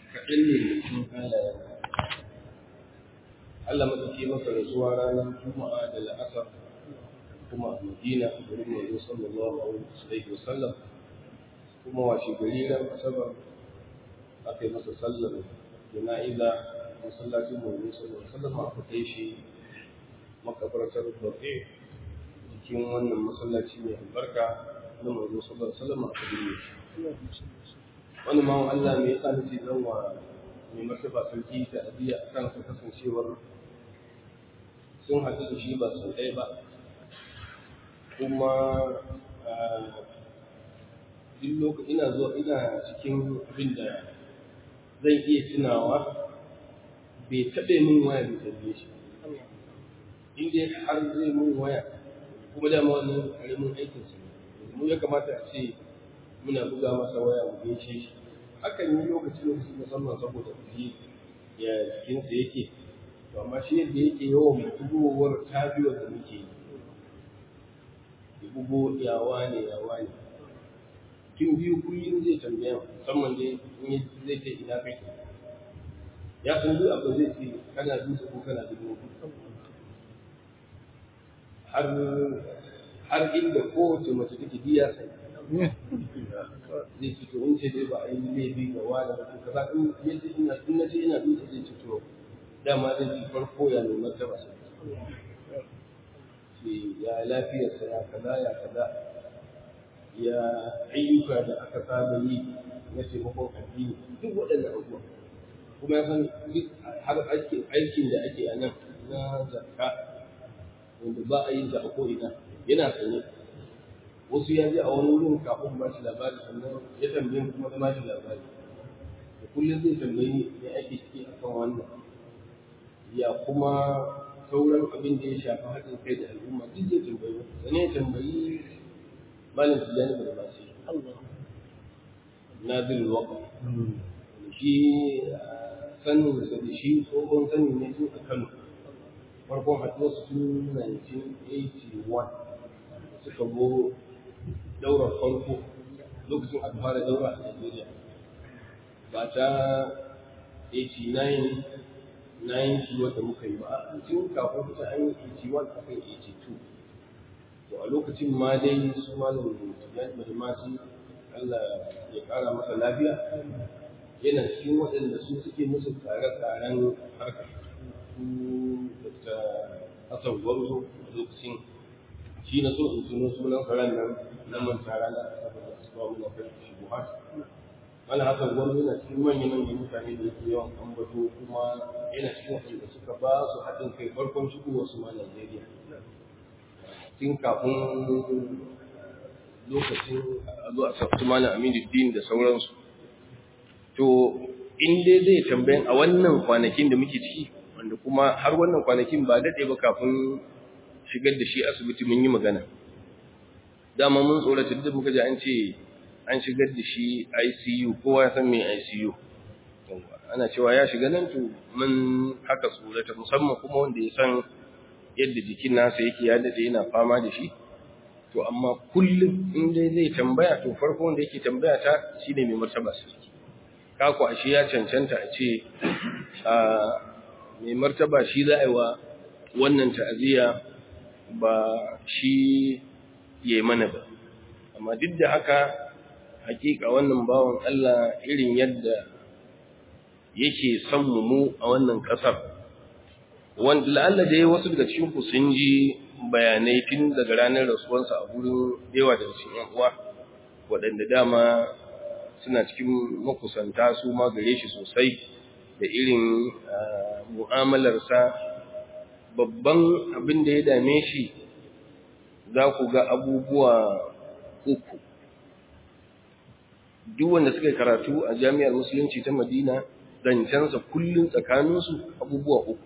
kaɗan ne cikin halayen Allah matsaki masa rasuwa ranar Juma'a da la'asar kuma a Madina a garin Manzo sallallahu alaihi wasallam kuma washe gari ran Asabar aka yi masa sallar jana'iza masallacin Manzo sallallahu alaihi wasallam aka kai shi makabartar Baƙi cikin wannan masallaci mai albarka na Manzo sallallahu alaihi wasallam aka binne shi wani ma Allah mai yasa nake zan wa mai martaba sarki ta abiya a kan su kasancewar sun haɗu da shi ba sau ɗaya ba kuma duk lokacin ina zuwa ina cikin abin da zan iya tunawa bai taɓe min waya da tambaye shi in dai har zai min waya kuma dama wannan ƙaramin aikinsa ne mu ya kamata a ce muna buga masa waya mu gaishe shi hakan yi lokaci lokaci musamman saboda kuɗi ya jikinsa yake to amma shi yadda yake yawan bugowar tabiyar da muke yi ya bugo yawa ne yawa ne tun biyu kullum zai tambaya musamman dai in zai ce ina kai ya san duk abu zai ce kana dutse ko kana dubu har har inda kowace mace take biya sai zai ce to in ce dai ba a yi laifi ga wani ba to kaza in ya ce ina in na ce ina dutse zai ce to dama zai ci farko ya nuna ta masa ce ya lafiyarsa ya kaza ya kaza ya ayyuka da aka saba yi na taimakon addini duk waɗannan abubuwa kuma ya san duk har aikin da ake a nan na zakka wanda ba a yin ta a ko'ina yana sanye wasu ya ji a wani wurin kafin ba shi labari sannan ya tambaye kuma na ba shi labari da kullum zai tambayi ya ake ciki a kan wannan ya kuma sauran abin da ya shafi haɗin kai da al'umma duk zai tambayi sannan ya tambayi malam tijjani da ba shi nazil waqf shi sanin sa da shi tsohon sanin ne tun a Kano farkon haɗuwar su tun 1981 suka go daurar farko lokacin aka fara daura a Najeriya ba ta 89 90 wanda muka yi ba a tun kafin kusa an yi 81 aka yi 82 to a lokacin ma dai su malam Tijjani Badamasi Allah ya ƙara masa lafiya yana cikin waɗanda su suke musu tsare-tsaren harkar su da Hassan Gwarzo a lokacin shi na so in tuno sunan karen nan na manta rana saboda su ba mu na kai shi buhar wani Hassan Gwarzo yana cikin manyan manyan mutane da yake yawan ambato kuma yana cikin waɗanda suka ba su haɗin kai farkon shigowar su ma Najeriya tun kafin lokacin a zo a sabtu malam Aminu Din da sauransu to in dai zai tambayan a wannan kwanakin da muke ciki wanda kuma har wannan kwanakin ba daɗe ba kafin shigar da shi asibiti mun yi magana dama mun tsorata duk muka ji an ce an shigar da shi ICU kowa ya san me ICU ana cewa ya shiga nan to mun haka tsorata musamman kuma wanda ya san yadda jikin nasa yake ya daɗe yana fama da shi to amma kullum in dai zai tambaya to farko wanda yake tambaya ta shine mai martaba sarki kako ashe ya cancanta a ce a mai martaba shi za a yi wa wannan ta'aziyya ba shi ya yi mana ba amma duk da haka hakika wannan bawan Allah irin yadda yake son mu a wannan ƙasar wanda la'alla dai wasu daga cikin ku sun ji bayanai tun daga ranar rasuwarsa a gurin yawa daga cikin yan uwa waɗanda dama suna cikin makusanta su ma gare shi sosai da irin mu'amalarsa babban abin da ya dame shi za ku ga abubuwa uku duk wanda suka karatu a jami'ar musulunci ta madina zancensa kullum tsakaninsu abubuwa uku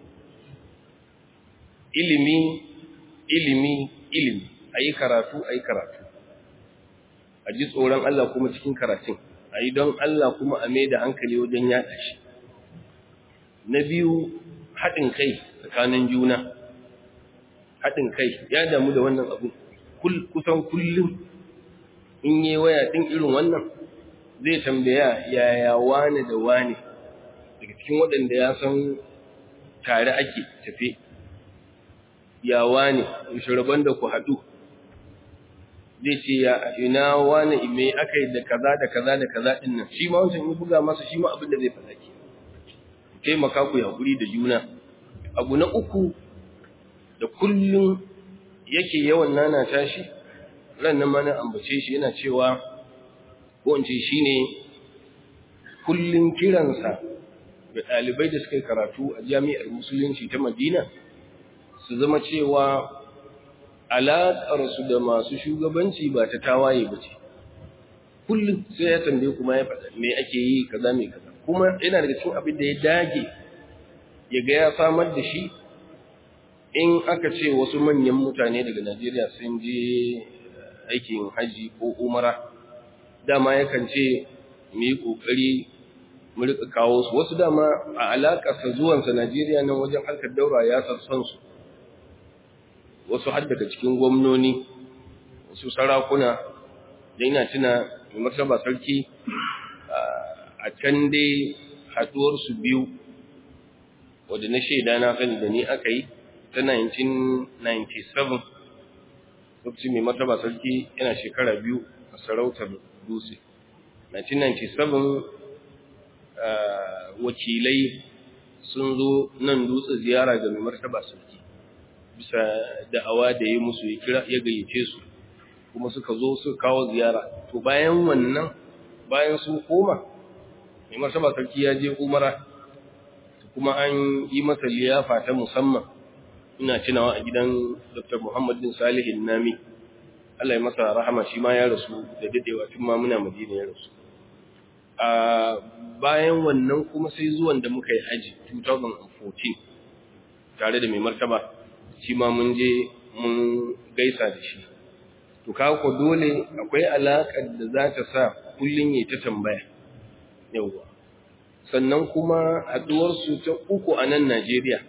ilimi ilimi ilimi a yi karatu a yi karatu a ji tsoron Allah kuma cikin karatun a yi don Allah kuma a mai da hankali wajen yaɗa shi na biyu haɗin kai tsakanin juna haɗin kai ya damu da wannan abu kusan kullum in yi waya ɗin irin wannan zai tambaya yaya wane da wane daga cikin waɗanda ya san tare ake tafe yawa ne shiraban da ku haɗu zai ce ya ina wani ime aka yi da kaza da kaza da kaza ɗin nan shi ma wancan yi buga masa shi ma abin da zai faɗa ke taimaka ku haƙuri da juna abu na uku da kullum yake yawan nana tashi ran nan ma na ambace shi yana cewa ko in ce shine kullum kiransa da ɗalibai da suka yi karatu a jami'ar musulunci ta madina su zama cewa alaƙarsu da masu shugabanci ba ta tawaye ba ce kullum sai ya tambaye kuma ya faɗa me ake yi kaza me kaza kuma yana daga cikin abin da ya dage ya ga ya samar da shi in aka ce wasu manyan mutane daga najeriya sun je aikin hajji ko umara dama yakan ce mu yi ƙoƙari mu rika kawo su wasu dama a alaƙarsa zuwansa Najeriya nan wajen harkar daura ya sassan su wasu har daga cikin gwamnoni wasu sarakuna da ina tuna mai martaba sarki a can dai haɗuwar su biyu wadda na shaida na sani da ni aka yi ta 1997 lokacin mai martaba sarki yana shekara biyu a sarautar dutse 1997 wakilai sun zo nan dutse ziyara ga mai martaba sarki bisa da'awa da ya musu ya kira ya gayyace su kuma suka zo suka kawo ziyara to bayan wannan bayan sun koma mai martaba sarki ya je umara kuma an yi masa liyafa ta musamman ina tunawa a gidan Dr. Muhammad bin Salih Nami Allah ya masa rahama shi ma ya rasu da dadewa tun ma muna Madina ya rasu a bayan wannan kuma sai zuwan da muka yi haji 2014 tare da mai martaba shi ma mun je mun gaisa da shi to kawo ko dole akwai alaƙar da za ta sa kullum ya ta tambaya yauwa sannan kuma haɗuwarsu ta uku a nan Najeriya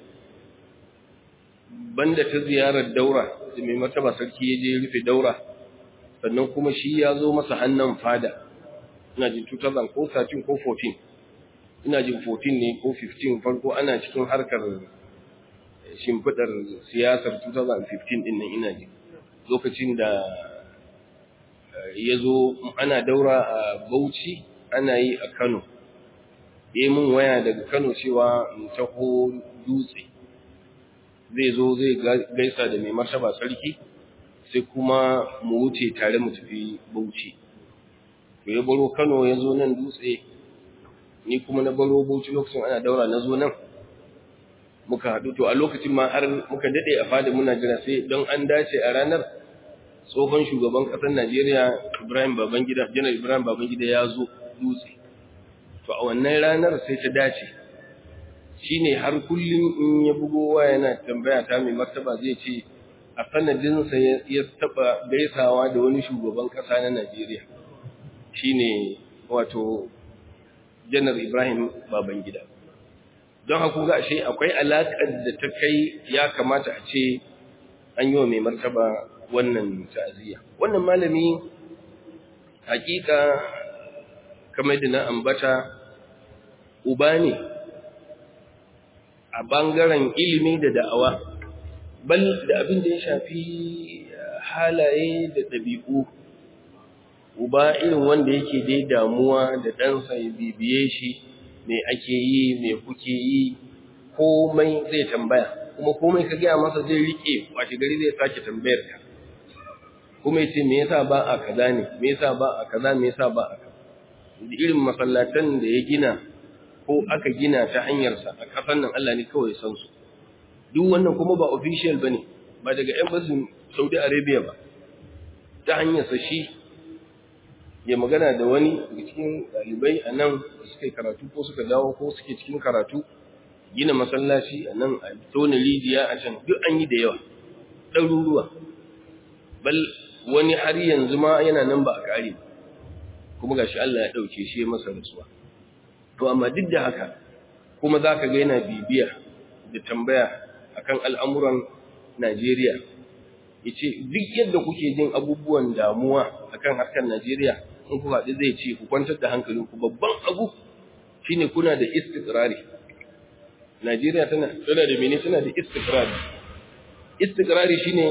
banda ta ziyarar daura da mai martaba sarki ya je rufe daura sannan kuma shi ya zo masa hannun fada ina jin 2000 ko 13 ko 14 ina jin 14 ne ko 15 farko ana cikin harkar shimfidar siyasar 2015 din nan ina jin lokacin da ya zo ana daura a bauchi ana yi a kano ya mun waya daga kano cewa in taho dutse zai zo zai gaisa da mai martaba sarki sai kuma mu wuce tare mu tafi bauchi to ya baro Kano ya zo nan dutse ni kuma na baro Bauchi lokacin ana daura na zo nan muka haɗu to a lokacin ma har muka dade a fada muna jira sai don an dace a ranar tsohon shugaban ƙasar Najeriya Ibrahim Babangida Janar Ibrahim Babangida ya zo dutse to a wannan ranar sai ta dace shine har kullum in ya bugo waya yana tambaya ta mai martaba zai ce a sanadinsa ya taɓa gaisawa da wani shugaban ƙasa na Najeriya shine wato janar Ibrahim Babangida. Don haku ga ashe akwai alaƙar da ta kai ya kamata a ce an yi wa mai martaba wannan ta'aziyya. Wannan malami hakika kamar da na ambata uba ne a bangaren ilimi da da'awa bal da abin da ya shafi halaye da ɗabi'u uba irin wanda yake dai damuwa da ɗansa ya bibiye shi me ake yi me kuke yi komai zai tambaya kuma komai ka gaya masa zai rike washe gari zai sake tambayar ka kuma yace me yasa ba a kaza ne me yasa ba a kaza me yasa ba a kaza da irin masallatan da ya gina ko aka gina ta hanyarsa a kasan nan Allah ne kawai san su duk wannan kuma ba official bane ba daga embassy Saudi Arabia ba ta hanyarsa shi ya magana da wani daga cikin ɗalibai a nan da suka yi karatu ko suka dawo ko suke cikin karatu gina masallaci a nan a tona rijiya a can duk an yi da yawa ɗaruruwa bal wani har yanzu ma yana nan ba a ƙare kuma gashi Allah ya ɗauke shi ya masa rasuwa to amma duk da haka kuma za ka ga yana bibiya da tambaya akan al'amuran Najeriya ya ce duk yadda kuke jin abubuwan damuwa akan harkar Najeriya in ku haɗu zai ce ku kwantar da hankalinku babban abu shine kuna da istiqrari Najeriya tana tana da mene tana da istiqrari istiqrari shine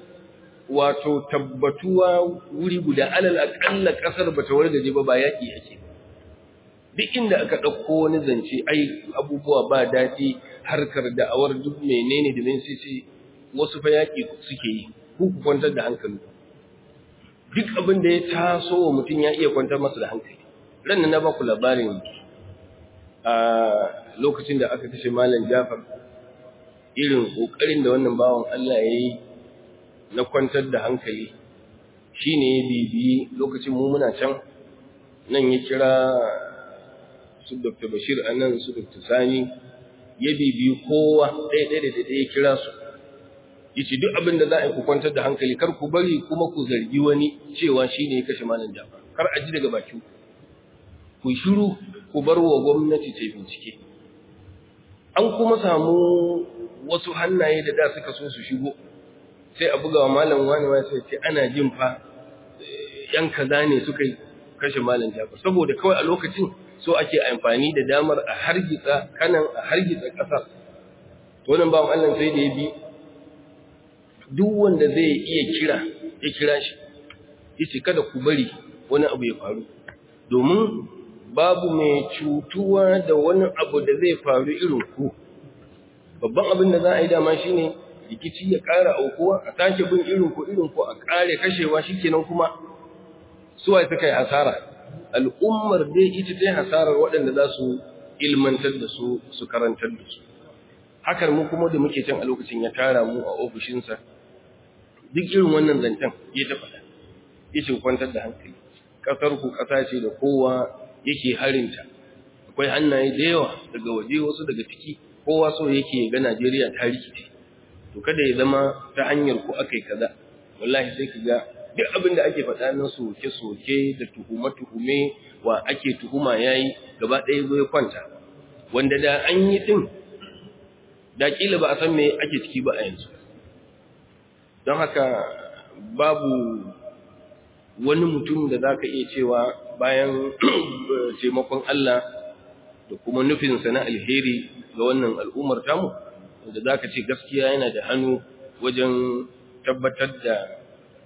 wato tabbatuwa wuri guda alal aqalla kasar bata wargaje ba ba yaki ake duk inda aka dauko wani zance ai abubuwa ba dadi harkar da'awar duk menene da men sai wasu fa yaki suke yi ku ku kwantar da hankali duk abin da ya taso wa mutum ya iya kwantar masa da hankali ran na ba ku labarin a lokacin da aka kashe malam Jafar irin kokarin da wannan bawan Allah yayi na kwantar da hankali shine ya bibiyi lokacin mu muna can nan ya kira su Dr. Bashir anan su Dr. Sani ya bibiyi kowa ɗaya ɗaya da ɗaya ya kira su yace duk abin da za a yi ku kwantar da hankali kar ku bari kuma ku zargi wani cewa shine ya kashe malam Jafar kar a ji daga bakin ku shiru ku bar wa gwamnati ta bincike an kuma samu wasu hannaye da da suka so su shigo sai a buga wa malam wani wani sai ce ana jin fa yan kaza ne suka yi kashe malam Jafar saboda kawai a lokacin so ake amfani da damar a hargitsa kanan a hargitsa kasar to wannan bawan Allah sai da ya bi duk wanda zai iya kira ya kira shi yace kada ku bari wani abu ya faru domin babu mai cutuwa da wani abu da zai faru irin ku babban abin da za a yi dama shine rikici ya ƙara aukuwa a sake bin irin ku irin ku a ƙare kashewa shikenan kuma suwa suka yi hasara al'ummar dai ita ta hasarar waɗanda za su ilmantar da su su karantar da su hakar mu kuma da muke can a lokacin ya tara mu a ofishinsa duk irin wannan zancen ya ta faɗa ya ce kwantar da hankali ƙasar ku ƙasa ce da kowa yake harinta akwai hannaye da yawa daga waje wasu daga ciki kowa so yake ga Najeriya ta rikice to kada ya zama ta hanyar ku akai kaza wallahi sai ka ga duk abin da ake faɗa na soke soke da tuhume tuhume wa ake tuhuma yayi gaba ɗaya zo ya kwanta wanda da an yi din da kila ba a san me ake ciki ba a yanzu don haka babu wani mutum da zaka iya cewa bayan taimakon Allah da kuma nufinsa na alheri ga wannan al'ummar tamu wanda za ka ce gaskiya yana da hannu wajen tabbatar da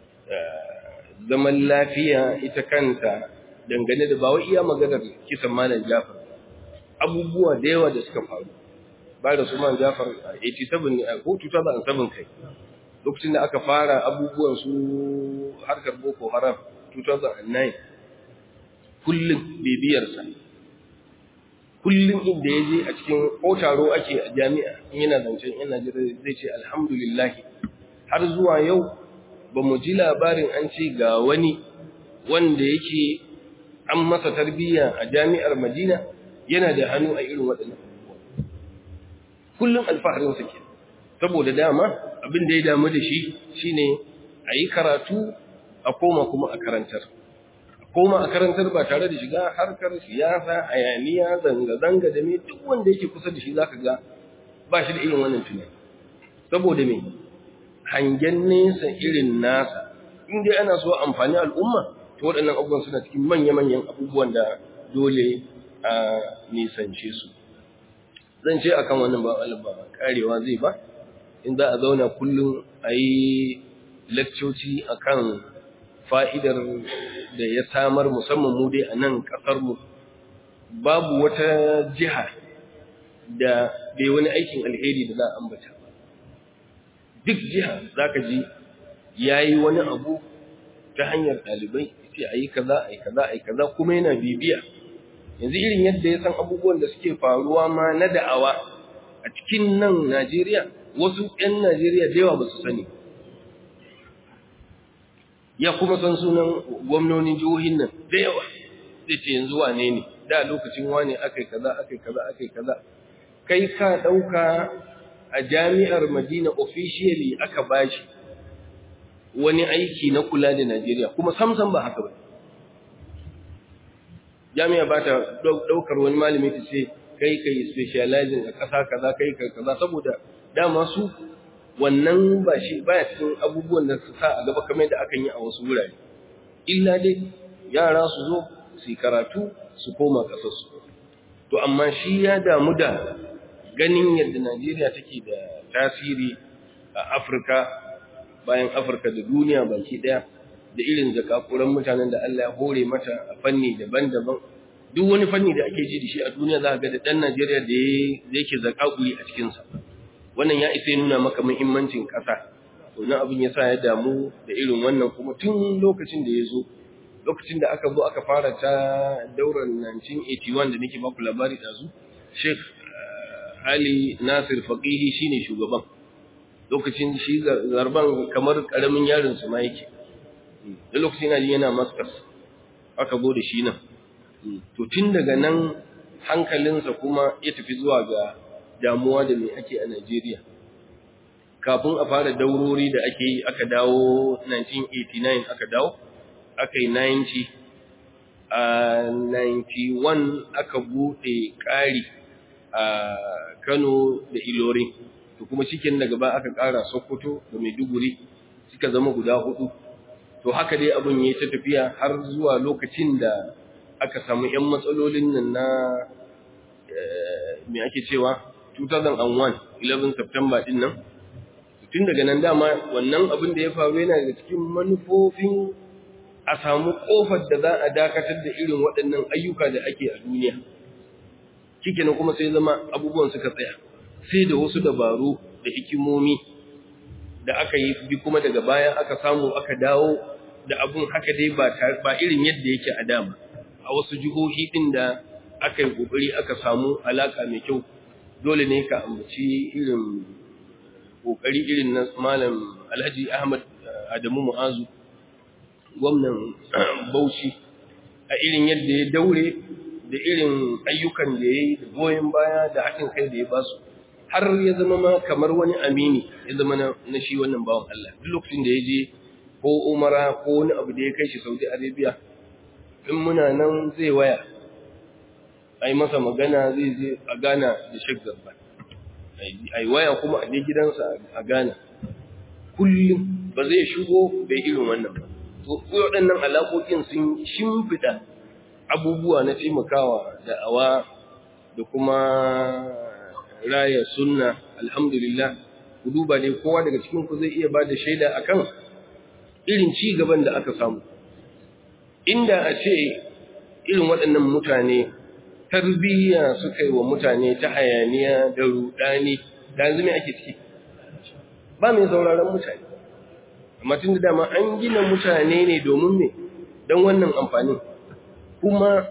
zaman lafiya ita kanta dangane da ba wai iya maganar kisan malam Jafar abubuwa da yawa da suka faru ba da su malam Jafar a 87 ne a ko 2007 kai lokacin da aka fara abubuwan su harkar Boko Haram 2009 kullum bibiyarsa kullum inda ya je a cikin ko taro ake a jami'a in yana zancen yana jira zai ce alhamdulillah har zuwa yau ba mu ji labarin an ce ga wani wanda yake an masa tarbiyya a jami'ar madina yana da hannu a irin waɗannan abubuwa kullum alfaharinsa ke saboda dama abin da ya damu da shi shine a yi karatu a koma kuma a karantar koma a karantar ba tare da shiga harkar siyasa hayaniya zanga-zanga da me duk wanda yake kusa da shi zaka ga ba shi da irin wannan tunani saboda me hangen nesa irin nasa in dai ana so amfani al'umma to waɗannan abubuwan suna cikin manya-manyan abubuwan da dole a nisance su zan ce akan wannan ba ba karewa zai ba in za a zauna kullum a yi lakcoci akan fa'idar da ya samar musamman mu dai a nan ƙasarmu babu wata jiha da bai wani aikin alheri da za a ambata ba duk jiha za ka ji ya yi wani abu ta hanyar ɗalibai ce a yi kaza a yi kaza a yi kaza kuma yana bibiya yanzu irin yadda ya san abubuwan da suke faruwa ma na da'awa a cikin nan najeriya wasu 'yan najeriya da yawa ba su sani ya kuma san sunan gwamnonin jihohin nan da yawa zai ce yanzu wane ne da lokacin wane akai kaza akai kaza akai kaza kai ka dauka a jami'ar Madina officially aka bashi wani aiki na kula da Najeriya kuma samsam ba haka ba jami'a ba ta daukar wani malami ta ce kai kai specializing a kasa kaza kai kai kaza saboda dama su wannan ba shi baya cikin abubuwan da su sa a gaba kamar da akan yi a wasu wurare illa dai yara su zo su yi karatu su koma kasarsu to amma shi ya damu da ganin yadda Najeriya take da tasiri a Afirka bayan Afirka da duniya baki daya da irin zakakuran mutanen da Allah ya hore mata a fanni daban-daban duk wani fanni da ake ji da shi a duniya za ga da dan Najeriya da yake zakakuri a cikin sa wannan ya isa nuna maka muhimmancin kasa to nan abin yasa ya damu da irin wannan kuma tun lokacin da ya zo lokacin da aka zo aka fara ta daular 1981 da nake baku labari ɗazu sheikh ali nasir faqihi shine shugaban lokacin shi zarban kamar karamin yarin su ma yake da lokacin ali yana maskas aka zo da shi nan to tun daga nan hankalinsa kuma ya tafi zuwa ga damuwa da me ake a Najeriya kafin a fara daurori da ake yi aka dawo 1989 aka dawo aka yi 90 a 91 aka buɗe ƙari a Kano da Ilori to kuma cikin daga ba aka ƙara Sokoto da Maiduguri suka zama guda hudu to haka dai abin yayi ta tafiya har zuwa lokacin da aka samu ƴan matsalolin nan na me ake cewa 2001 11 September din nan tun daga nan dama wannan abin da ya faru yana daga cikin manufofin a samu kofar da za a dakatar da irin waɗannan ayyuka da ake a duniya kike na kuma sai zama abubuwan suka tsaya sai da wasu dabaru da hikimomi da aka yi bi kuma daga baya aka samu aka dawo da abun haka dai ba ba irin yadda yake a dama a wasu jihohi din da aka yi kokari aka samu alaka mai kyau dole ne ka ambaci irin kokari irin na malam Alhaji Ahmad Adamu Mu'azu gwamnan Bauchi a irin yadda ya daure da irin ayyukan da ya yi da goyon baya da haɗin kai da ya ba su har ya zama ma kamar wani amini ya zama na shi wannan bawan Allah duk lokacin da ya je ko umara ko wani abu da ya kai shi Saudi Arabia in muna nan zai waya a yi masa magana zai je a gana da Sheikh Zarban a yi waya kuma a je gidansa a gana kullum ba zai shigo bai irin wannan ba to waɗannan alaƙoƙin sun shimfiɗa abubuwa na taimakawa da'awa da kuma raya sunna alhamdulillah ku duba dai kowa daga cikin ku zai iya ba da shaida akan irin ci gaban da aka samu inda a ce irin waɗannan mutane tarbiyya suka yi wa mutane ta hayaniya da rudani da yanzu mai ake ciki ba mai sauraron mutane amma tun da dama an gina mutane ne domin me don wannan amfanin kuma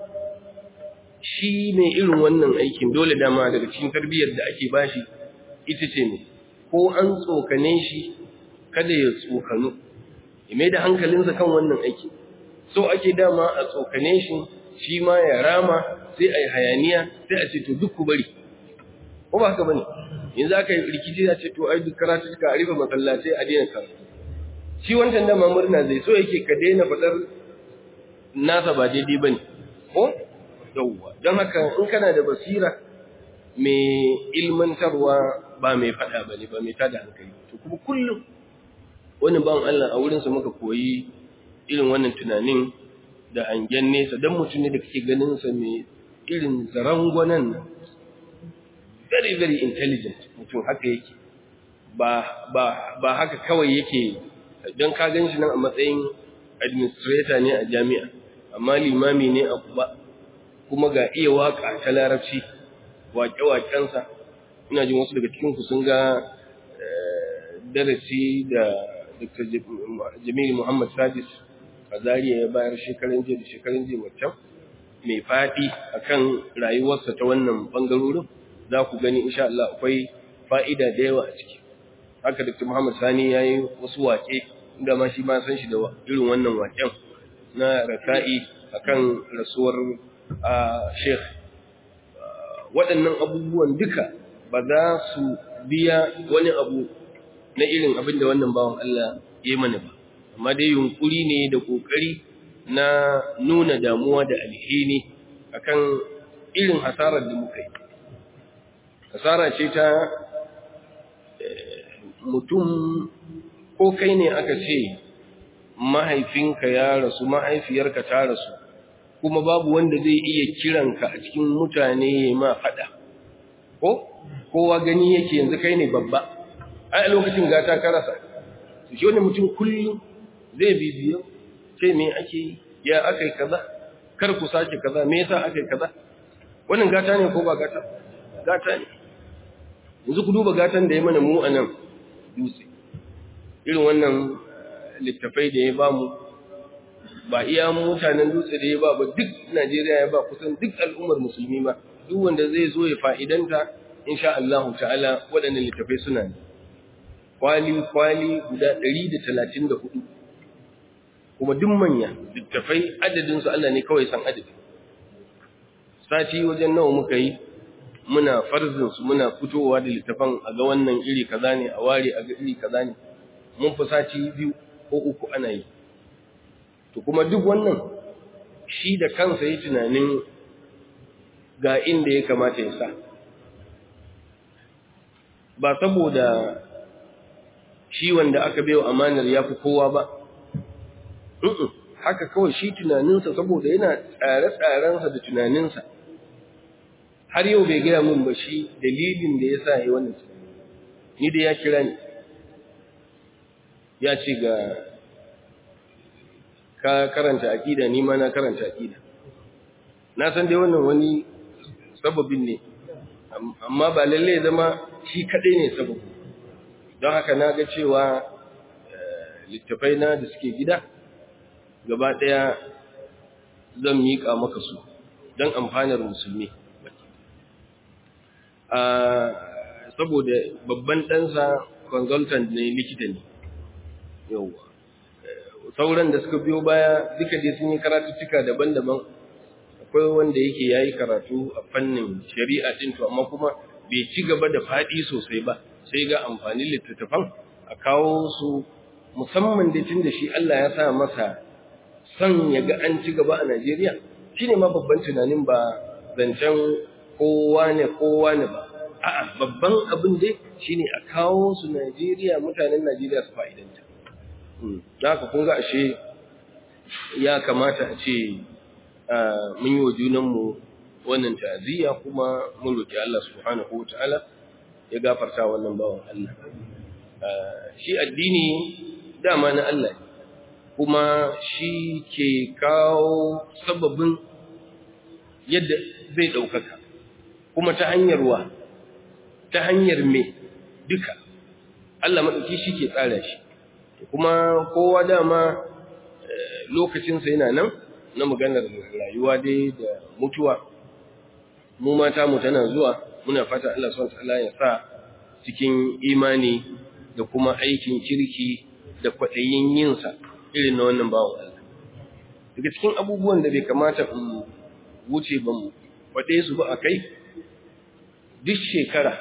shi mai irin wannan aikin dole dama daga cikin tarbiyyar da ake bashi ita ce ne ko an tsokane shi kada ya tsokanu ya mai da hankalinsa kan wannan aiki so ake dama a tsokane shi shi ma ya rama sai a yi hayaniya sai a ce to duk ku bari ko ba haka bane yanzu aka yi rikici ya ce to ai duk karatu ka a rufe masallatai a daina karatu shi wancan dama murna zai so yake ka daina faɗar nasa ba daidai ba ne ko yauwa don haka in kana da basira mai ilmantarwa ba mai faɗa ba ne ba mai tada hankali to kuma kullum wani bawan Allah a wurinsa muka koyi irin wannan tunanin da hangen nesa don mutum ne da kake ganin sa mai irin zarangwanan nan very very intelligent mutum haka yake ba ba ba haka kawai yake don ka gan shi nan a matsayin administrator ne a jami'a amma limami ne a kuba kuma ga iya waka ta larabci waƙe-waƙensa ina jin wasu daga cikinku sun ga darasi da dr jamilu muhammad sadis a zariya ya bayar shekarun jiya da shekarun jiya wancan mai faɗi akan rayuwarsa ta wannan ɓangarorin za ku gani insha Allah akwai fa'ida da yawa a ciki haka dr muhammad sani ya yi wasu waƙe inda ma shi ma san shi da irin wannan waƙen na raka'i akan rasuwar sheikh waɗannan abubuwan duka ba za su biya wani abu na irin abin da wannan bawan Allah ya mana ba amma dai yunkuri ne da ƙoƙari na nuna damuwa da alheri akan irin hasarar da muka yi hasara ce ta mutum ko kai ne aka ce mahaifinka ya rasu mahaifiyarka ta rasu kuma babu wanda zai iya kiranka a cikin mutane ya ma faɗa ko kowa gani yake yanzu kai ne babba ai a lokacin gata ka rasa shi wani mutum kullum zai bibiyo ce me ake yi ya aka yi kaza kar ku sake kaza me yasa aka yi kaza wannan gata ne ko ba gata gata ne yanzu ku duba gatan da ya mana mu a nan dutse irin wannan littafai da ya bamu ba iya mutanen dutse da ya ba ba duk Najeriya ya ba kusan duk al'ummar musulmi ba duk wanda zai zo ya fa'idanta insha Allah ta'ala waɗannan littafai suna ne kwali kwali guda 134 kuma duk manya littafai adadin su Allah ne kawai san adadin sati wajen nawa muka yi muna farzin su muna fitowa da littafan a ga wannan iri kaza ne a ware a ga iri kaza ne mun fi sati biyu ko uku ana yi to kuma duk wannan shi da kansa yi tunanin ga inda ya kamata ya sa ba saboda shi wanda aka bai amanar ya fi kowa ba haka kawai shi tunaninsa saboda yana tsare-tsarensa da tunaninsa har yau bai gaya min ba shi dalilin da ya sa ya yi wannan ni da ya kira ni ya ce ga ka karanta aƙida ni ma na karanta aƙida na san dai wannan wani sababin ne amma ba lalle zama shi kaɗai ne sababu don haka na ga cewa littafai na da suke gida gaba ɗaya zan miƙa maka su don amfanar musulmi saboda babban ɗansa consultant ne likita ne yauwa sauran da suka biyo baya duka dai sun yi karatuttuka daban-daban akwai wanda yake ya yi karatu a fannin shari'a ɗin to amma kuma bai ci gaba da faɗi sosai ba sai ga amfanin littattafan a kawo su musamman da tun da shi Allah ya sa masa son ya ga an ci gaba a Najeriya shi ne ma babban tunanin ba zancen kowa ne kowa ne ba a'a babban abin dai shine a kawo su Najeriya mutanen Najeriya su fa'idanta da haka kun ga ashe ya kamata a ce mun yi wa junanmu wannan ta'aziyya kuma mun roki Allah subhanahu wa ta'ala ya gafarta wannan bawan Allah shi addini dama na Allah kuma shi ke kawo sababin yadda zai ɗaukaka kuma ta hanyar wa ta hanyar me duka Allah maɗauki shi ke tsara shi kuma kowa dama lokacinsa yana nan na maganar rayuwa dai da mutuwa mu mata mu tana zuwa muna fata Allah subhanahu wataala ya sa cikin imani da kuma aikin kirki da kwaɗayin yinsa irin na wannan bawan Allah daga cikin abubuwan da bai kamata in wuce ba mu faɗe su ba a kai duk shekara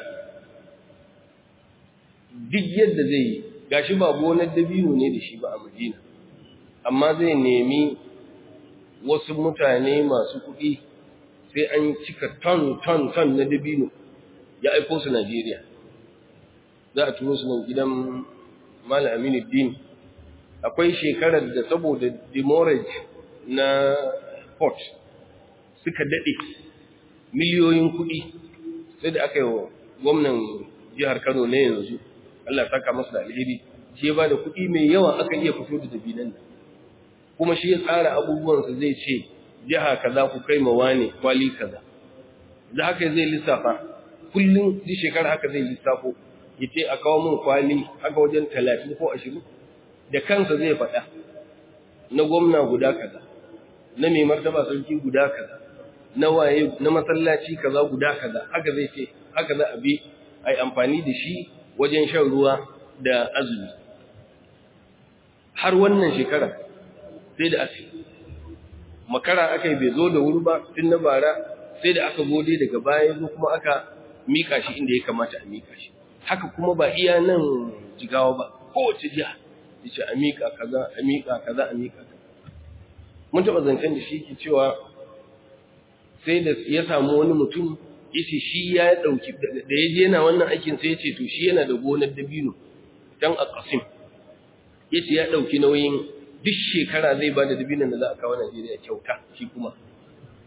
duk yadda zai yi gashi ba gonar dabino ne da shi ba a Madina amma zai nemi wasu mutane masu kuɗi sai an cika ton ton ton na dabino ya aiko su Najeriya za a turo su nan gidan Malam Aminu Din akwai shekarar da saboda demorage na port suka daɗe miliyoyin kuɗi sai da aka yi wa gwamnan jihar Kano na yanzu Allah saka masa da alheri shi ya bada kuɗi mai yawa aka iya fito da dabinan nan kuma shi ya tsara abubuwansa zai ce jiha kaza ku kai ma wane kwali kaza da haka zai lissafa kullum duk shekara haka zai lissafo ya ce a kawo min kwali haka wajen talatin ko ashirin da kansa zai faɗa na gwamna guda kaza na mai martaba sarki guda kaza na waye na masallaci kaza guda kaza haka zai ce haka za a bi a yi amfani da shi wajen shan ruwa da azumi har wannan shekara sai da aka makara aka yi bai zo da wuri ba tun na bara sai da aka gode daga baya zo kuma aka mika shi inda ya kamata a mika shi haka kuma ba iya nan jigawa ba kowace jiha yace a mika kaza a mika kaza a mika kaza mun taɓa zancen da shi ke cewa sai da ya samu wani mutum yace shi ya dauki da ya je yana wannan aikin sai yace to shi yana da gonar dabino dan a Qasim yace ya dauki nauyin duk shekara zai bada dabinon da za a kawo Najeriya kyauta shi kuma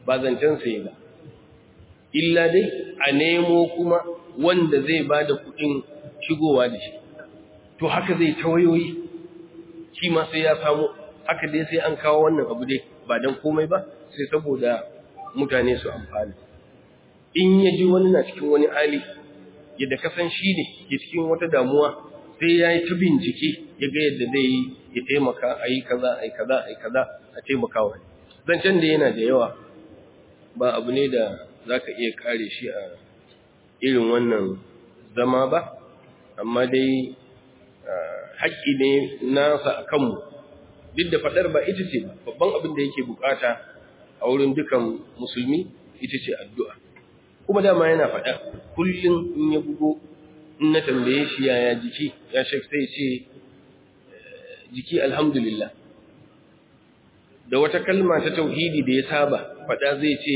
ba zancen sai ba illa dai a nemo kuma wanda zai ba da kuɗin shigowa da shi to haka zai ta wayoyi shi ma sai ya samu haka dai sai an kawo wannan abu dai ba don komai ba sai saboda mutane su amfani in ya ji wani na cikin wani hali yadda kasan shi ne ke cikin wata damuwa sai ya yi ta bincike ya ga yadda zai yi ya taimaka a yi kaza a yi kaza a yi kaza a taimaka wa zancen da yana da yawa ba abu ne da za ka iya kare shi a irin wannan zama ba amma dai haƙƙi ne nasa a kanmu duk da faɗar ba ita ce ba babban abin da yake bukata a wurin dukan musulmi ita ce addu'a kuma dama yana faɗa kullum in ya bugo in na tambaye shi yaya jiki ya shek sai ce jiki alhamdulillah da wata kalma ta tauhidi da ya saba faɗa zai ce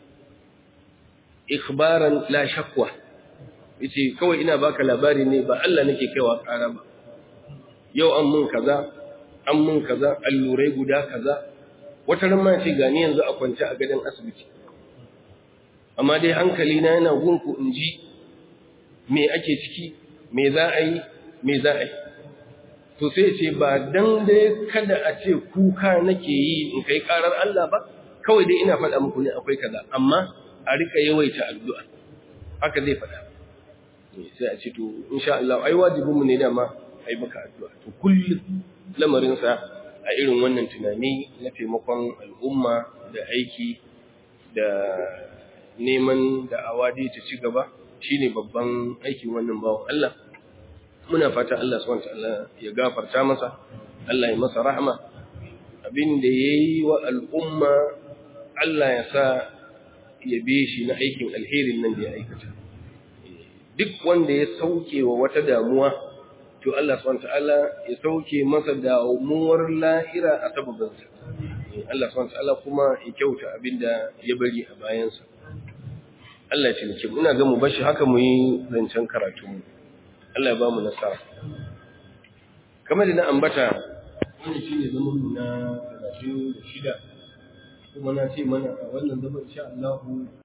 ikhbaran la shakwa yace kawai ina baka labari ne ba Allah nake kaiwa ƙara ba yau an mun kaza an mun kaza allurai guda kaza wata ran ma ce gani yanzu a kwance a gadon asibiti amma dai hankali na yana gunku in ji me ake ciki me za a yi me za a yi to sai ce ba dan dai kada a ce kuka nake yi in kai karar Allah ba kawai dai ina faɗa muku ne akwai kaza amma a rika yawaita addu'a haka zai faɗa sai a ce to insha Allah ai wajibin mu ne dama ai maka addu'a to kullum lamarin sa a irin wannan tunani na taimakon al'umma da aiki da neman da awadi ta ci gaba shine babban aikin wannan bawan Allah muna fata Allah subhanahu wataala ya gafarta masa Allah ya masa rahma abin da yayi wa al'umma Allah ya sa ya bi shi na aikin alherin nan da ya aikata duk wanda ya sauke wa wata damuwa to Allah subhanahu wataala ya sauke masa damuwar lahira a sababinsa Allah subhanahu wataala kuma ya kyauta abinda ya bari a bayansa Allah ya cinike mu ina ga mu bashi haka mu yi zancen karatu mu Allah ya ba mu nasara kamar da na ambata wannan shine zaman mu na 36 kuma na ce mana a wannan zaman insha Allah